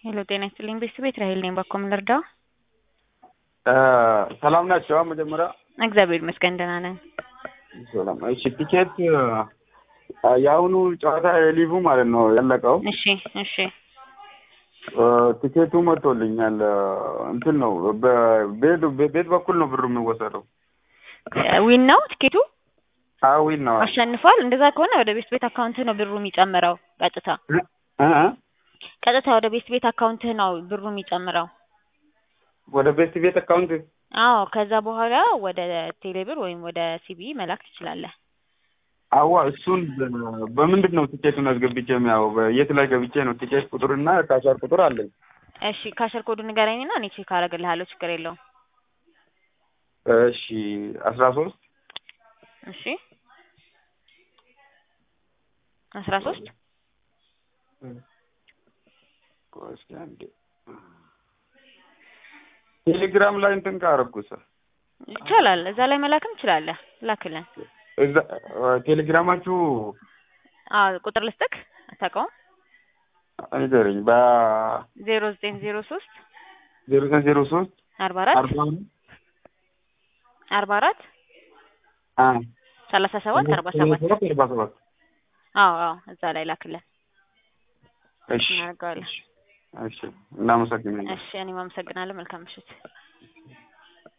ሄሎ ጤና ይስጥልኝ ቤተሰቤት ራሄል ነኝ። ባኮ ምን ልርዳው? ሰላም ናቸው። መጀመሪያ እግዚአብሔር ይመስገን ደህና ነን። ሰላም። እሺ ቲኬት የአሁኑ ጨዋታ የሊጉ ማለት ነው ያለቀው። እሺ እሺ ቲኬቱ መጥቶልኛል። እንትን ነው በቤት ቤት በኩል ነው ብሩ የሚወሰደው። ዊን ነው ቲኬቱ አዊን ነው አሸንፏል። እንደዛ ከሆነ ወደ ቤት ቤት አካውንት ነው ብሩ የሚጨምረው ቀጥታ እ እ ቀጥታ ወደ ቤት ቤት አካውንት ነው ብሩ የሚጨምረው። ወደ ቤት ቤት አካውንት አዎ ከዛ በኋላ ወደ ቴሌብር ወይም ወደ ሲቢ መላክ ትችላለህ። አዋ እሱን በምንድን ነው ቲኬቱን አስገብቼ የሚያው የት ላይ ገብቼ ነው ቲኬት ቁጥርና ካሻር ቁጥር አለኝ። እሺ ካሸር ኮዱ ንገረኝና እኔ ቼክ አደርግልሃለሁ። ችግር የለውም። እሺ አስራ ሶስት እሺ አስራ ሶስት እስኪ አንዴ ቴሌግራም ላይ እንትን ካረኩት ይቻላል። እዛ ላይ መላክም ትችላለህ። ላክልን። እዛ ቴሌግራማችሁ አዎ ቁጥር ልስጥክ አታውቀውም? ንገረኝ። በ ዜሮ ዘጠኝ ዜሮ ሶስት ዜሮ ዘጠኝ ዜሮ ሶስት አርባ አራት አርባ አርባ አራት አ ሰላሳ ሰባት አርባ ሰባት አርባ ሰባት አዎ አዎ እዛ ላይ ላክልን እሺ እናደርገዋለን። እሺ እናመሰግናለን። እሺ እኔም አመሰግናለሁ። መልካም ምሽት።